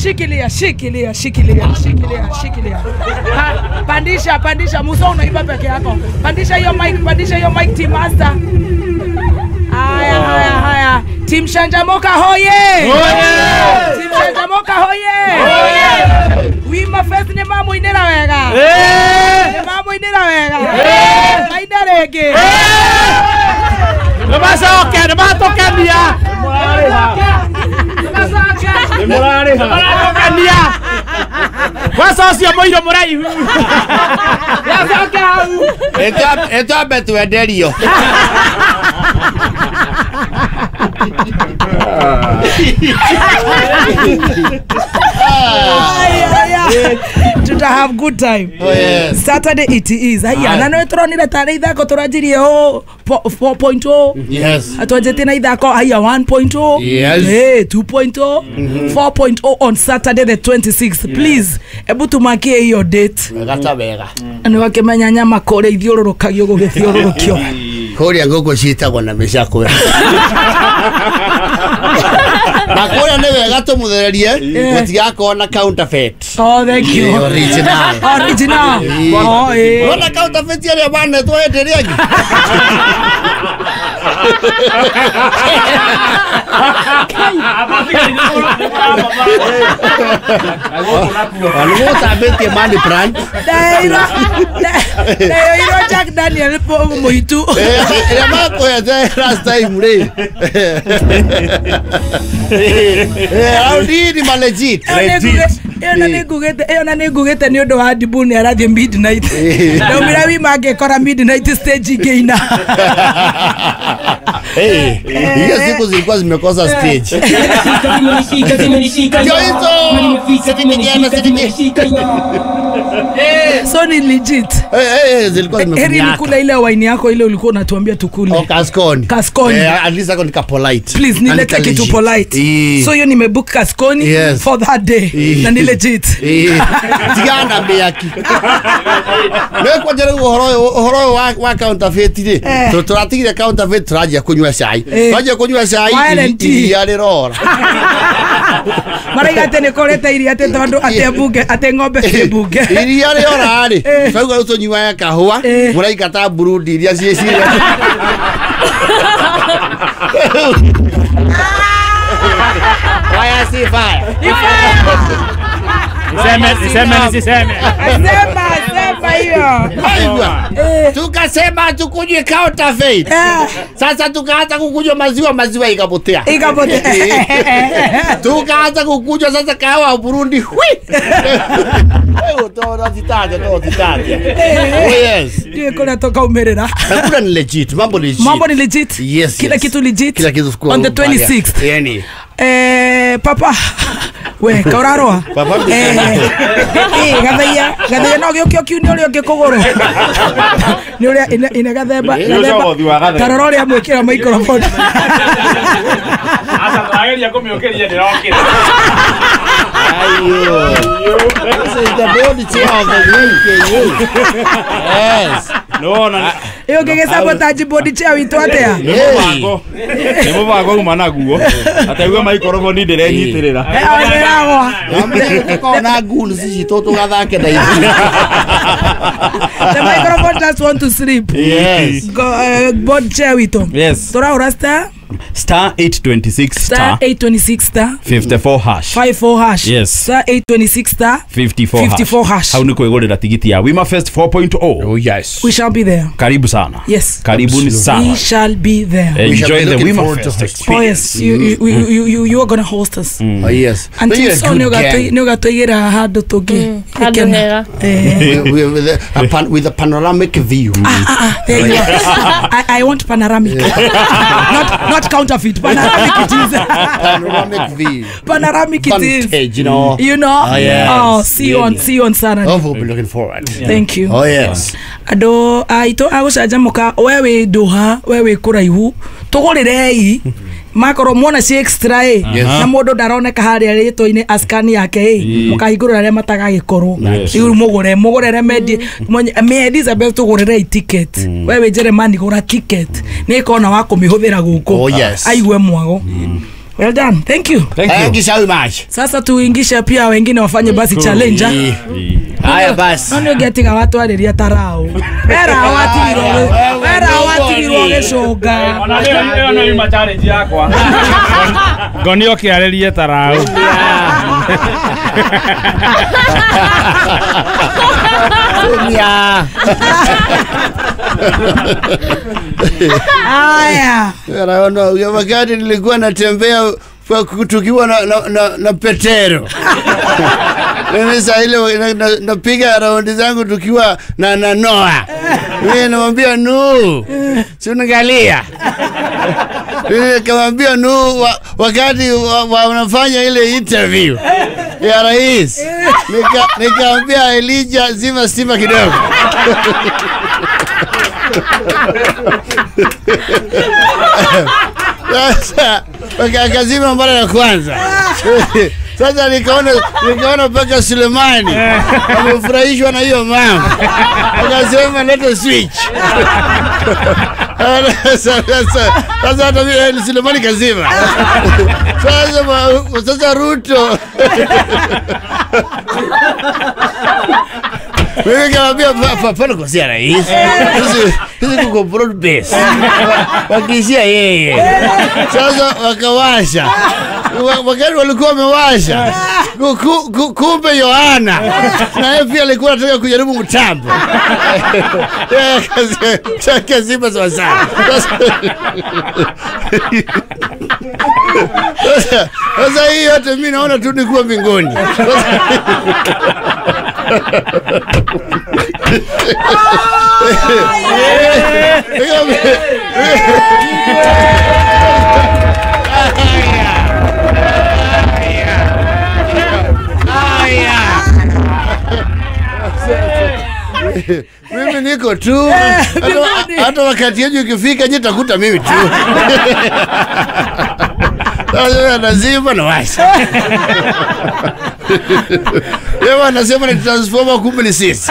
shikilia shikilia shikilia shikilia shikilia ha, pandisha pandisha muso unaiba peke yako pandisha hiyo mic pandisha hiyo mic team master haya haya haya team shanjamoka hoye team shanjamoka hoye wima fest nä mamå-inä wega nä mamå-inä wega maina rä ngä Nĩmacoke nĩmatũkenia nĩmaratũkenia kwanza ũcio mũirũ mũraihu ĩtwambe twenderio tuta have good time Oh, yes. saturday it is aya na nä tå ronire tarä ithako tå ranjirie å 4.0 yes atwanjätie na ithako aya 1.0 Yes. hey, 2.0 4.0 on saturday the 26th please ebu tumakie hiyo date wega ta wega nä wakä menya nyama kå rä a ithiå rå rå kagio gå gä thiå rå rå kio kũrĩa ngũkũ ciĩtagwo na mĩcakwe na kũrĩa nĩ wega tũmũthererie gũtigakorwo na counterfeit Oh, thank you. Ĩ, original. Original. Ĩ. Oh, ĩ. Wona counterfeit arĩa manetwo hĩndĩ ĩrĩa ĩngĩ nĩgũtambĩtie money plant Ndairo ndairo Jack Daniel må itu ĩrĩa makũhete last time rĩ raundini ma legit ĩyo na nĩ ngugĩte ĩyo na nĩ ngugĩte nĩ ũndũ wa ndibu nĩ arathiĩ midnight ndaumĩra wima angĩkora midnight stage ingĩina Eh, hiyo siku zilikuwa zimekosa stage Ndio hizo. Sitimegema, sitimegema. so ni legit Eh, eh, eh, zilikuwa heri zimekunyaka. nikula ile waini yako ile ulikuwa unatuambia tukule Oh, kaskoni Kaskoni. Eh, at least ako nika polite please Na nilete nika kitu legit. polite Eh. so hiyo nimebook kaskoni Yes. for that day Eh. na ni legit Eh, tigana mĩaki nĩkwanjĩra rĩu ũhoro ũyũ- ũhoro ũyũ wa- wa counterfeit rĩ Eh. tũ- tũratigire counterfeit tũranjia kũnyua cai Eh. twanjia kũnyua cai Violent iri- iria rĩrora maraiga atä nä korete iria atä tondå atä mbunge atä ng'ombe cie mbunge iria rĩora rĩ Eh. twauga rĩu tũnyuaga kahũa Eh. mũraikata burundi iria ciĩ ciria Fire si fire. niseme niseme nisiseme sema sema hiyo Aigua. Eh. tukasema tukunywe counterfeit Eh. sasa tukaanza kukunywa maziwa maziwa ikapotea ikapote tukaanza kukunywa sasa kahawa ya burundi hui utaona titaje no titaje oh yes ndiä kå rä a tå kaumä rä ra hakuna ni legit mambo legit mambo ni legit yes kila yes. kitu legit kila kitu kwa on the upande. 26th yani Eh, papa we kauraroa Papa. gathaia gathaia no gä å kä å kiu nä å rä a å ngä kå gå rå nä å rä a ine gathemba Nĩ ũcogothi wa gathemba. tarora å rä a mwä kä ra maikrofoni aca twageria kũmĩũkĩria ndĩrokĩra ayo this is the body chair of the week yes nĩwona ä å ngä gä sabotaji bodi cia witå atä a nĩ mũbango nĩ mũbango uma naguo ataigua maikoroboni ndĩrenyitĩrĩra nä ragwa kona ngulu cicitå tå gathake na ithuĩ the microphone just want to sleep yes Go, uh, board chair witå yes tå raå ra star star 826 star star 826 star 54 hash 54 hash Yes. star 826 star 54 54 hash. hau nä kwä gå rä ra tigiti ya wima fest 4.0 oh yes we shall be there karibu sana yes karibuni we sana shall be there We shall be enjoy the looking wima forward to fest host. oh experience yes you, you, you, you, you, you are gonna host us oh yes until You're a so good nä gang. å gatå igä ra handå tå ngä handũ hega. with, with, with, a, a pan, with a panoramic view There you are. I, I want panoramic not, not counterfeit panoramic it is panoramic view panoramic it is Vantage, you know you know Oh, yes. oh see you on Really. see you on Saturday oh we'll be looking forward thank you oh yes andå aitå agå canjamå we wä ndå ha we wä kå raihu tå gå rä rei makorwo mwona ci extra ä Yes. na må ndå ndaroneka harä a rä two-inä askani yake ä må kahingå rä arä a matagagä korwo Yes. rä u må gå re må gå rere mendie me elizabeth tå gå rä rei ticket we wä jeremani gå ra ticket nä kona wa kå mä hå thä ra gå Oh, kå yes. aigue mwago well done thank you Thank you. Thank you so much. sasa tuingishe pia wengine wafanye basi challenge Eh, Haya basi. nonä å ngä atiga watwarä ria tarau wera watigirwo wera watigirwo gä cånga Ona leo leo no ima challenge yakwa. Ngoni okiarerie tarau. Tumia. haya Naona wakati nilikuwa natembea kwa- tukiwa na, na, na, na Petero mimi saa ile na- na- napiga raundi zangu tukiwa na, na Noa mimi namwambia nu si unaangalia Mimi nikamwambia nu wa, wakati wa- wa- wanafanya ile interview ya rais nika- nikamwambia Elija zima stima kidogo Sasa waka- akazima mara ya kwanza. Sasa nikaona nikaona mpaka Sulemani amefurahishwa na hiyo mambo, akasema leta switch. Sasa sasa- sasa hata mimi Sulemani kazima. Sasa ma- sasa Ruto mimi kamwambia "Pa- pa- pana kosea rais, hizi hizi kuko broad base wakishia yeye. Sasa wakawasha Wa- wakati walikuwa wamewasha ku- ku- ku- kumbe Yohana na yeye pia alikuwa anataka kujaribu mtambo Yeye akazi- akazima sawasawa. Sasa- Sasa- Sasa hii yote mi naona tu nikuwa mbinguni. mimi niko tu hata, hata wakati yenyu ikifika nyi takuta mimi tu Sasa nazima na washa yeye anasema ni transformer kumbe ni sisi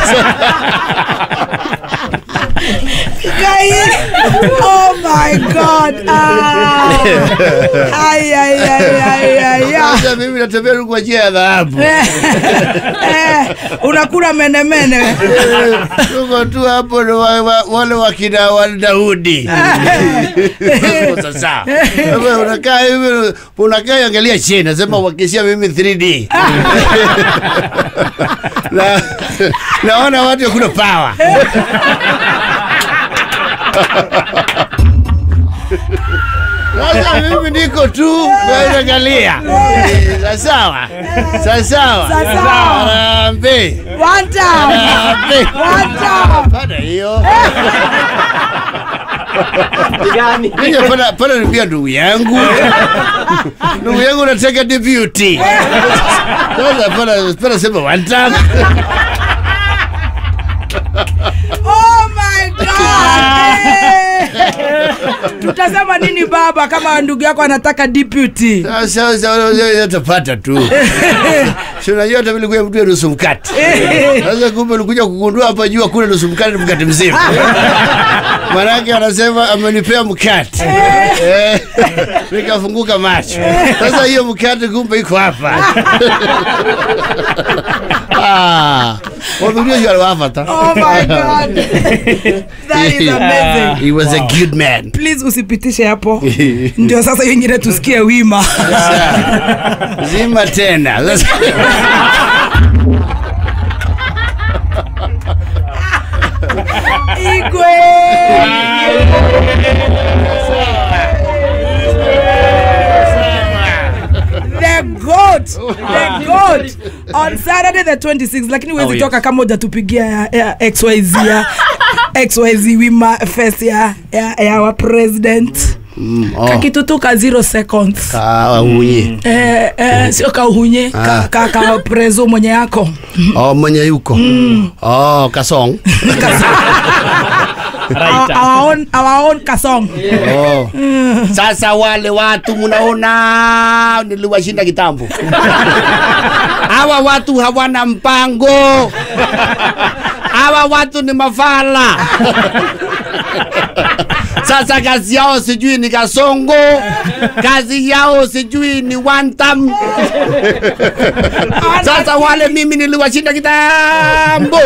Kai. Oh my God. Ah. Ay, ay, ay, ay, ay, ay. sasa mimi natembea tu kwa njia ya dhahabu Eh, eh, unakula menemene tuko tu hapo na wa- wa- wale wakina wa Daudi sasa Wewe unakaa hivi unakaa angalia chini nasema wakishia mimi 3D na naona watu hakuna power Sasa mimi niko tu naangalia. Sawa. Sawa. Sawa. Harambee. One time. Harambee. One time. Pana hiyo. Nije pana pana nipia ndugu yangu. Ndugu yangu nataka deputy. Sasa pana pana sema one time. Oh my God. Eh. tutasema nini baba kama ndugu yako anataka deputy Sasa sasa utapata tu. Si unajua hata vile kwa mtu nusu mkate. Sasa kumbe ulikuja kugundua hapa juu hakuna nusu mkate, ni mkate mzima. Manake anasema amenipea mkate. Eh, Nikafunguka macho. Sasa hiyo mkate kumbe iko hapa. Ah, wamejua yule hapa ta. oh my god that is amazing He was a good man. please usipitishe hapo ndio sasa hiyo ingine tusikie wima Sasa, Zima tena. Sasa igwe the goat the goat on saturday the 26 lakini huwezi Oh, yes. toka kama hujatupigia ya, ya xyz ya xyz wima fest ya, ya, ya wa president Mm, oh. kakitutuka zero seconds Kaunyi. eh, eh, sio kauhunye ka, Ah. ka, ka prezo mwenye yako Oh, mwenye yuko. Oh, kasong. our, our, own, our own kasong Oh. Sasa wale watu mnaona niliwashinda kitambo. Hawa watu hawana mpango. Hawa watu ni mafala. Sasa kazi yao sijui ni kasongo, kazi yao sijui ni wantam. Sasa wale mimi niliwashinda kitambo.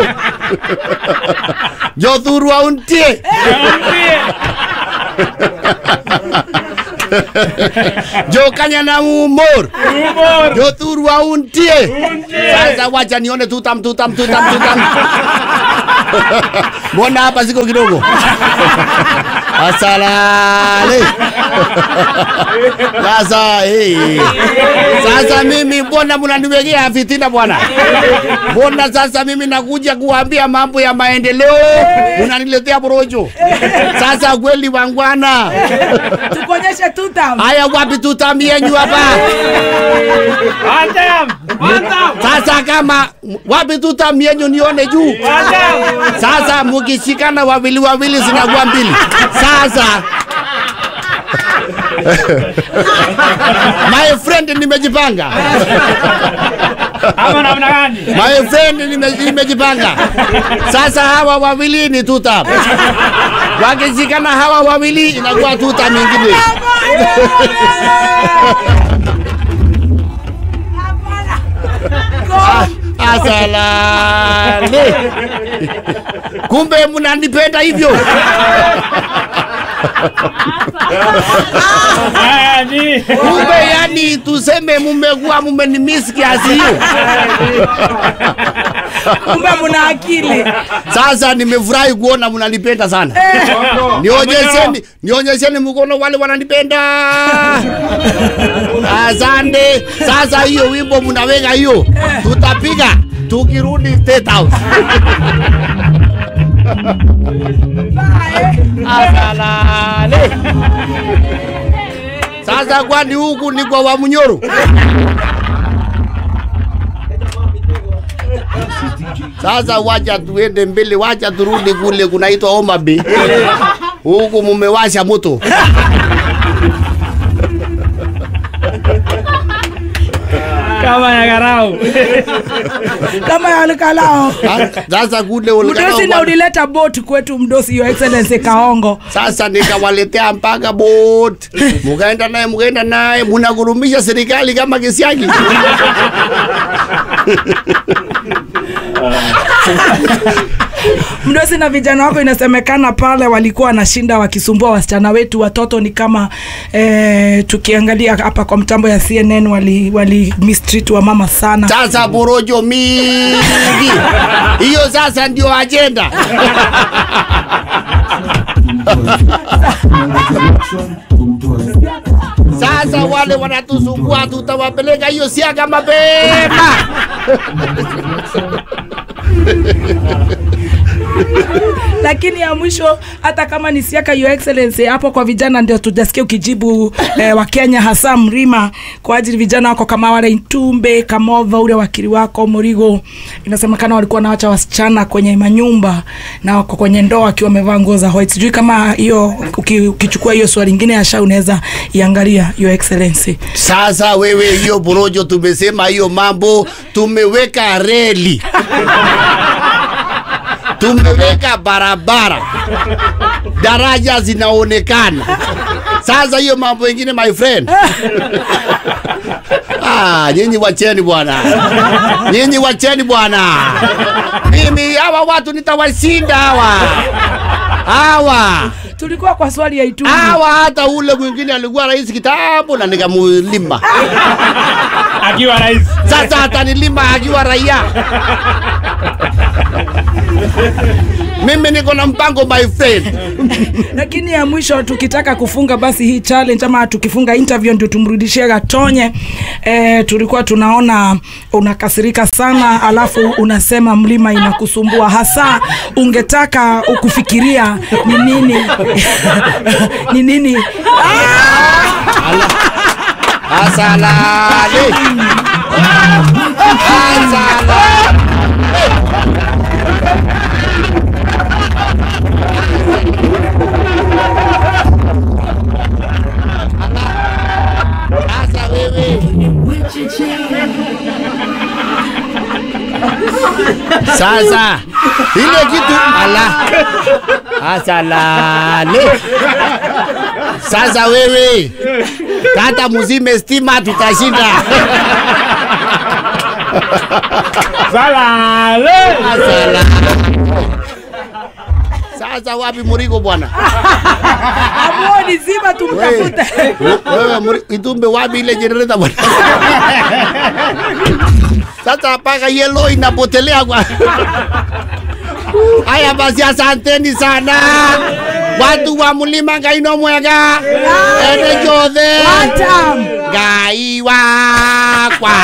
Jothuru auntie. Jokanya na umor. Jothuru auntie. Sasa wacha nione tutam tutam tutam tutam. Mbona hapa siko kidogo? Asalale. Sasa hey. Sasa mimi mbona mnaniwekea fitina bwana? Mbona sasa mimi nakuja kuambia mambo ya maendeleo unaniletea porojo? Sasa kweli wangwana, tukuonyeshe tutam haya wapi tutamienyu hapa? Sasa kama wapi tutamienyu nione juu? Sasa mukishikana wawili wawili zinakuwa mbili. Sasa my friend, nimejipanga Ama namna gani? my friend, nime- nimejipanga. Sasa hawa wawili ni tuta, wakishikana hawa wawili inakuwa tuta nyingine. Asalale, kumbe mnanipenda hivyo. Haya ni. Kumbe yani tuseme mumekuwa mumenimiss kiasi hiyo. kumbe muna akili Sasa nimefurahi kuona mnanipenda sana. Nionyesheni, nionyesheni mkono wale wananipenda. Asante. Sasa hiyo wimbo mnaweka hiyo, tutapiga tukirudi State House. Asalale. Sasa kwani huku ni kwa Wamunyoro? Sasa wacha tuende mbele, wacha turudi kule kunaitwa Homa Bay. Huku mumewasha moto. Kama ya garau. kama yalikalao Sasa kule mdosi na ulikana ulileta bot kwetu mdosi your excellency kaongo sasa nikawaletea mpaka boat, mukaenda naye mukaenda naye, munagurumisha serikali kama kisiagi. mdosi na vijana wako inasemekana pale walikuwa wanashinda wakisumbua wasichana wetu watoto ni kama eh, tukiangalia hapa kwa mtambo ya cnn wali, wali mistreat wa mama sana Sasa porojo mingi hiyo, sasa ndio ajenda. Sasa wale wanatusumbua, tutawapeleka hiyo siaka mapema. lakini ya mwisho hata kama ni siaka your excellency hapo kwa vijana ndio tujasikia ukijibu eh, wakenya hasa mrima kwa ajili vijana wako kama wale intumbe kamova ule wakili wako morigo inasemekana walikuwa nawacha wasichana kwenye manyumba na wako kwenye ndoa wakiwa wamevaa nguo za white sijui kama hiyo uki- ukichukua hiyo swali ingine ya sha unaweza iangalia your excellency Sasa wewe, hiyo porojo tumesema hiyo mambo, tumeweka reli, tumeweka barabara, daraja zinaonekana. Sasa hiyo mambo ingine, my friend Ah, nyinyi wacheni bwana, nyinyi wacheni bwana. Mimi hawa watu nitawashinda hawa hawa tulikuwa kwa swali ya itumbe hawa. Hata ule mwingine alikuwa rais kitambo na nikamulima. Akiwa rais. Sasa atanilima akiwa raia. Mimi niko na mpango my friend. lakini ya mwisho tukitaka kufunga basi hii challenge ama tukifunga interview ndio tumrudishie Gatonye. E, tulikuwa tunaona unakasirika sana, alafu unasema mlima inakusumbua hasa, ungetaka ukufikiria ni nini ni nini Asalale. Asalale. Sasa wewe Sasa ile kitu ala Asalale. Sasa wewe kata muzime stima, tutashinda. Salale. Asala. Sasa wapi Murigo bwana? Amuoni zima tumtafute. Wewe Muri- Itumbe wapi ile generator bwana? Sasa mpaka yellow inapotelea kwa. Haya basi, asanteni sana watu wa mlima Ngaino Mwega, ene jothe Atam. Ngai wakwa.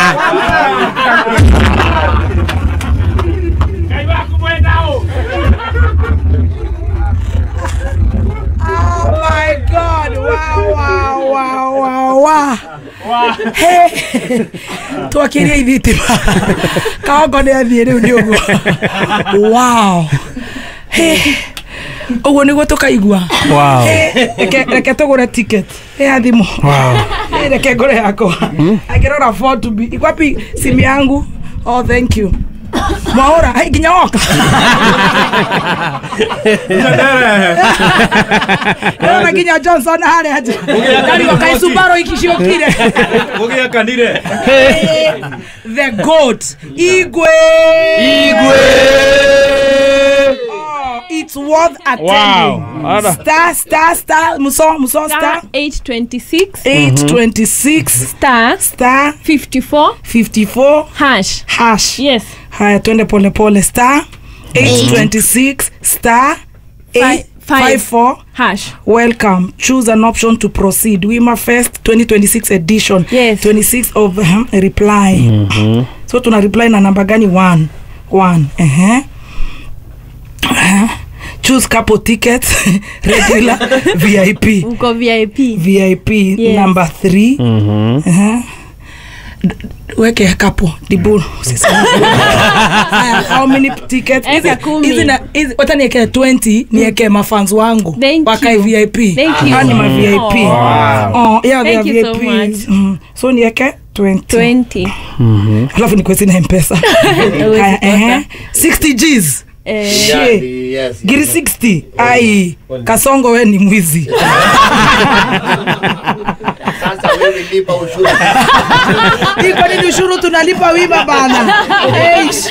Oh my God. Wow, wow, wow, wow, wow. Hey. Twakirie ithitima. Kaongo nĩ athiĩ rĩu nĩ ũguo. Wow. Hey. ũguo nĩguo tũkaigua Wow. Hey, reke reke tũgũre ticket ya thimũ Hey, reke ngũre yakwa akĩrora for to be iko wapi simu yangu oh thank you mwaũra Hey, nginya woka Ndĩrona nginya johnson harĩa nja karigo kaisubaro ikiciũkire Gũgĩa kanire. the goat igwe Igwe. oh, it's worth attending Wow. Ada. star star star muso muso star star 826 826 star star 54 54 hash hash yes haya twende polepole star 826 star Fi- five. 54 hash welcome choose an option to proceed wima fest 2026 edition Yes. 26 of uh, reply so tuna reply na namba gani one one uh-huh. Uh-huh. choose couple tickets regular vip uko vip vip Yes. number three uh-huh. D- weke kapo dibu Haya, how many tickets Eka Hizi- kumi. hizi na- hizi- wacha niekee 20 niekee mafans wangu Thank wakae you. vip Thank you. Hawa ni ma vip Wow. oh, yeah, they Thank are you so VIPs. much. Mm. so nieke 20 20 alafu nikwesi na mpesa Huwezi Haya, kosa. ehe. 60 gs Eh, Shie. Yes. giri 60 ai kasongo we ni mwizi Sasa wewe lipa ushuru. iko nini ushuru tunalipa wima bana Eish.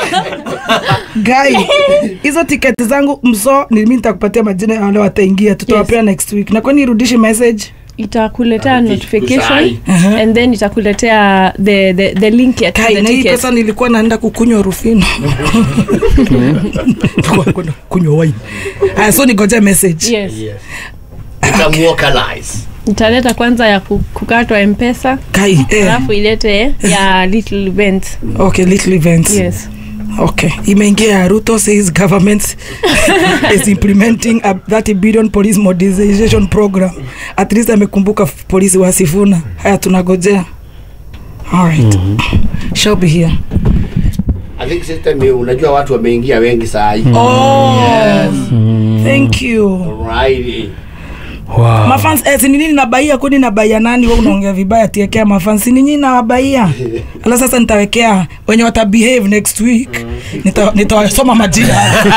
gai hizo tiketi zangu mso nimi nitakupatia majina ya wale wataingia tutawapea next week na kwani irudishi message itakuletea notification kusai. and then itakuletea the, the, the link ya kai the na hii ticket pesa nilikuwa naenda kukunywa rufino Nilikuwa kwenda kunywa wine aya so nigoje message yes Utamuokalize. italeta kwanza ya ku- kukatwa mpesa kai eh. alafu ilete ya little event okay little events yes okay imeingia ya ruto says government is implementing a 30 billion police modernization program at least amekumbuka f- polisi wa sifuna haya tunagojea alright shall be here I think system hii unajua watu wameingia wengi saa hii. oh Yes. thank you Alright. Wow. mafans eh, si ni nini nabaia kwani nabaia nani we unaongea vibaya tiekea mafans si ni nini nawabaia ala sasa nitawekea wenye wata behave next week Nita- nitawasoma majina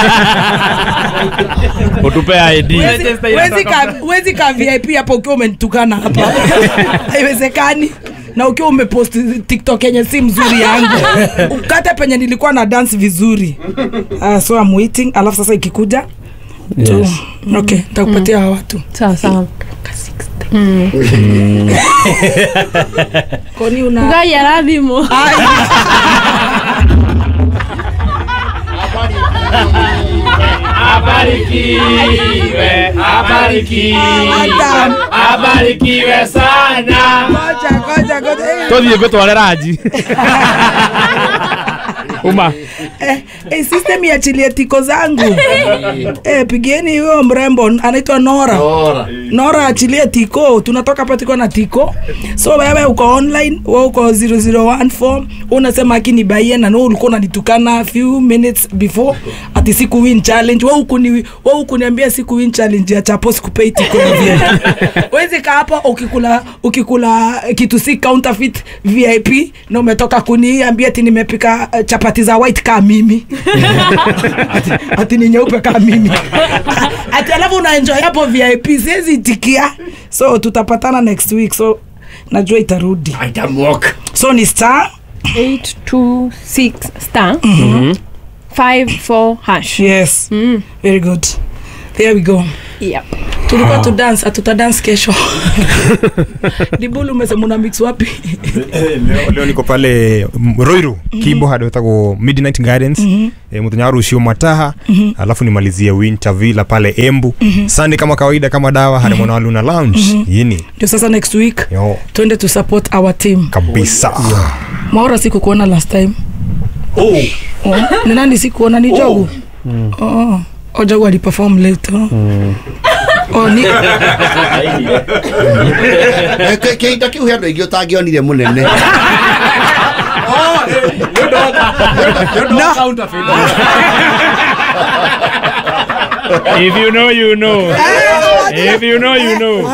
Utupe ID. Wezi- wezi ka- wezi ka vip hapo ukiwa umenitukana hapa haiwezekani na ukiwa umepost tiktok yenye si mzuri yangu ukate penye nilikuwa na dance vizuri uh, so I'm waiting alafu sasa ikikuja tu Yes. okay nitakupatia hawa watu sawa sawa koni una ngai arathimo Ai, Abarikiwe, abarikiwe, Adam. abarikiwe sana. ngoja ngoja ngoja Eh, Tũthiĩ ngũtware ranji. Uma. eh, eh, system iachilie tiko zangu eh, pigieni huyo mrembo anaitwa nora Ora. nora achilie tiko tunatoka hapa tuko na tiko so wewe uko online we uko 001 form unasema akini baie na no ulikuwa unanitukana few minutes before ati siku win challenge wewe huku ni wewe huku niambia siku win challenge ya chapo sikupei tiko ya VIP wezi kaa hapo ukikula ukikula kitu si counterfeit VIP na umetoka kuniambia ati nimepika eh, chapati za white kaa mimi ati, ati ni nyeupe kaa mimi ati alafu unaenjoy hapo VIP siwezi itikia so tutapatana next week so najua itarudi Itamwok. so ni star 826 star 54 hash yes very good there we go yep. tulikuwa tu dance atuta dance kesho dibulu umesema una mix wapi leo, leo niko pale mm, roiru kibo hadi wetagwo midnight gardens e, muthenya wa rucio mataha alafu nimalizie winter villa pale embu sunday kama kawaida kama dawa hadi mwana wa luna lounge yini ndio sasa next week yo twende to support our team kabisa maora sikukuona last time oh. ni nani sikuona ni jogu oh. oh. oh jogu aliperform late oh. oh, ni, Eh, kä- Kĩhinda kĩu he andå aingĩ å tangĩonire må nene If you know, you know. If you know, you know.